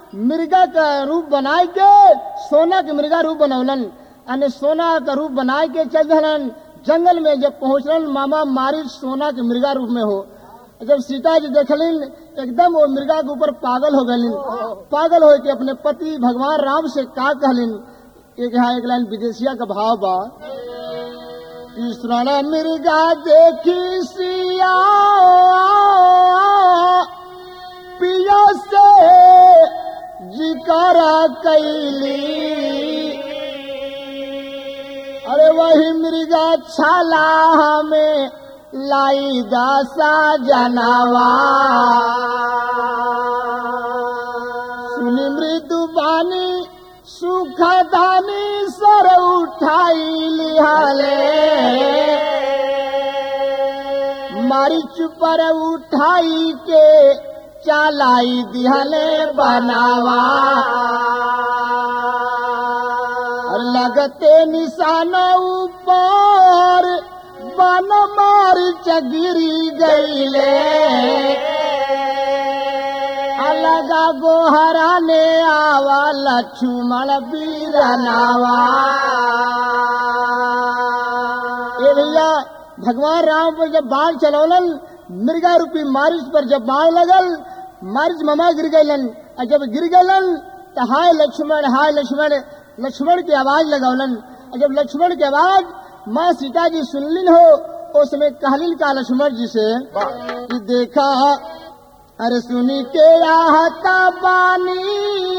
मृगा का रूप बनाए के सोना के मृगा रूप बनौलन अने सोना का रूप बनाए के चल दहलन जंगल में जब पहुंचलन मामा मारी सोना के मृगा रूप में हो जब सीता जी देखलिन एकदम वो मृगा के ऊपर पागल हो गलिन पागल हो के अपने पति भगवान राम से का कहलिन एक यहाँ एक लाइन विदेशिया का भाव बा कृष्ण मृगा देखी सिया पिया से जिकारा कैली अरे वही मृगा छाला हमें लाई दासा जनावा सुनी मृदु बानी सुखा दानी सर उठाई लिहाले मारिच पर उठाई के चालाई दिहले बनावा और लगते निशान ऊपर बन मार चगिरी गईले अलगा गोहरा ने आवा लक्ष्मण बीरनावा ए भैया भगवान राम पर जब बाण चलौलन मृगा रूपी मारिच पर जब बाण लगल मारिच ममा गिर गईलन और जब गिर गईलन तो हाय लक्ष्मण हाय लक्ष्मण लक्ष्मण की आवाज लगौलन और जब लक्ष्मण की आवाज माँ सीता जी सुनलिन हो उस समय कहलिन का लक्ष्मण जी से कि देखा अरे सुनी के आहता बानी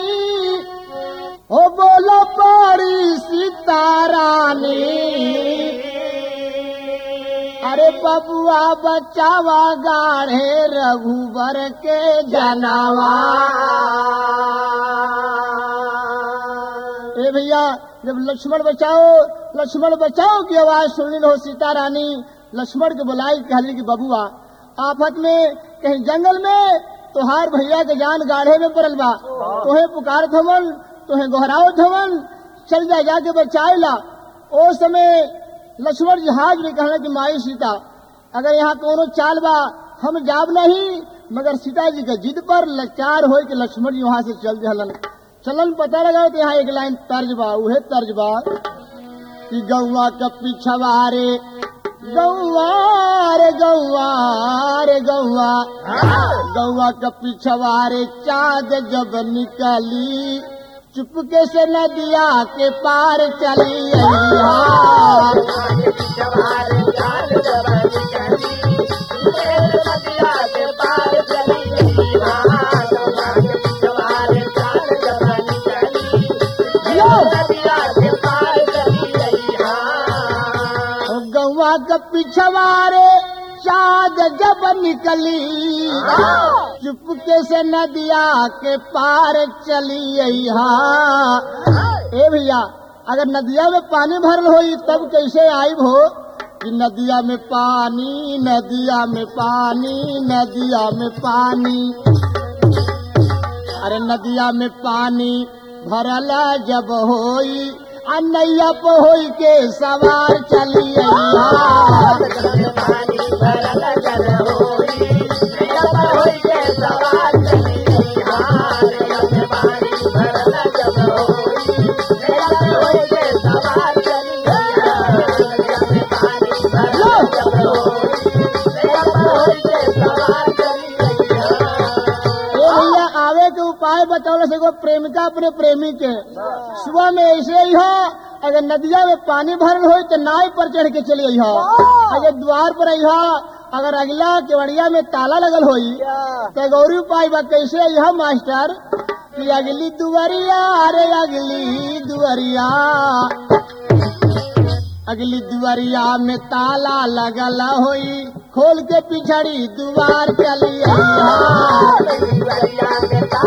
हो बोलो बड़ी सीतारानी अरे बबुआ बचावा गाढ़े रघुबर के जनावा ए भैया जब लक्ष्मण बचाओ लक्ष्मण बचाओ की आवाज सुनली हो सीता रानी लक्ष्मण के बुलाई कहली की बबुआ आफत में कहीं जंगल में तोहार भैया के जान गाढ़े में पड़ल बा तोहे पुकार थमन तोहे गोहराओ थमन चल जा जाके बचाए ला ओ समय लक्ष्मण जी हाज में कहना कि माई सीता अगर यहाँ कोनो चाल बा हम जाब नहीं मगर सीता जी के जिद पर लाचार हो के लक्ष्मण जी वहाँ से चल दिहलन चलन पता लगा तो यहाँ एक लाइन तर्ज बा उहे तर्ज बा कि गौवा का पिछवा रे गौवा रे गौवा रे गौवा गौवा का पिछवा रे चाँद जब निकली चुपके से नदिया के पार चली अइहा। गौवा का पिछवा रे चाँद जब निकली चुपके से नदिया के पार चली अइहा ए भैया अगर नदिया में पानी भरल होई तब कैसे आई हो कि नदिया में पानी नदिया में पानी नदिया में पानी अरे नदिया में पानी भरल जब होई आ नैया पे होई के सवार चली अइहा ए भैया आवे के उपाय बतौल से एगो प्रेमिका अपने प्रेमी के सुबह में ऐसे ही हो अगर नदिया में पानी भरल हो तो नाव पर चढ़ के चली आई हो अगर द्वार पर आई हो अगर अगला केवड़िया में ताला लगल होई तो गौरी उपाय बा कैसे आई हो मास्टर कि अगली दुवरिया अरे अगली दुवरिया अगली दुवरिया में ताला लगल होई खोल के पिछड़ी दुआर चली आई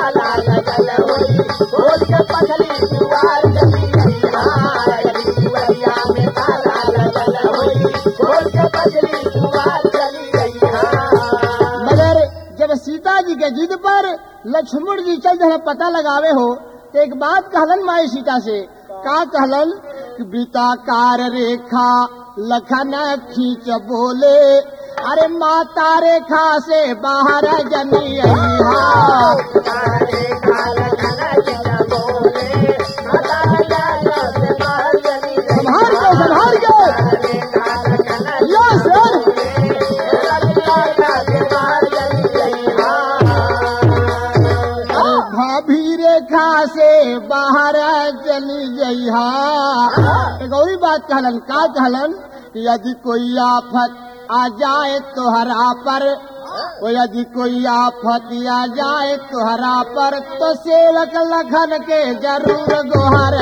मगर जब सीता जी के जिद पर लक्ष्मण जी चल जहाँ पता लगावे हो तो एक बात कहलन माई सीता से का कहलन कि वृत्ताकार रेखा लखन खींच बोले अरे माता रेखा से बाहर जनी अइहा। भाभी रेखा से बाहर चली जइहा एक और बात कहलन का कहलन कि यदि कोई आफत आ जाए तोहरा पर ओ यदि कोई आफत आ जाए तोहरा पर तो सेवक लखन के जरूर गोहर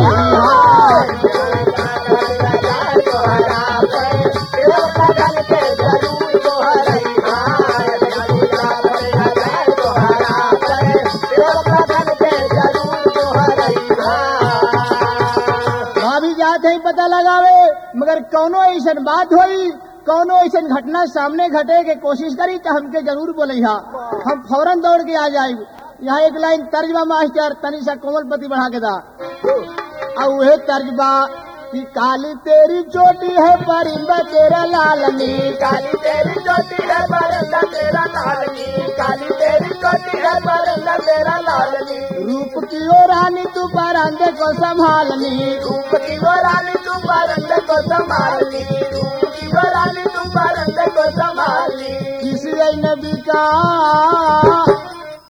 भाभी जाते ही पता लगावे मगर कौनो ऐसा बात होई कौनो ऐसा घटना सामने घटे के कोशिश करी तो हमके जरूर बोले हम फौरन दौड़ के आ जाए यहाँ एक लाइन तर्जबा मास्टर तनी सा कोमलपति बढ़ा के दा और वह तर्जबा कि काली तेरी चोटी है परिंदा तेरा लालनी काली तेरी चोटी है बरंदा तेरा लालनी काली तेरी चोटी है बरंदा तेरा लालनी रूप की ओ रानी तू परांदे को संभालनी रूप की वो रानी तू बरंदे को संभालनी रूप की वो रानी तू बरंदे को संभालनी किसी नबी का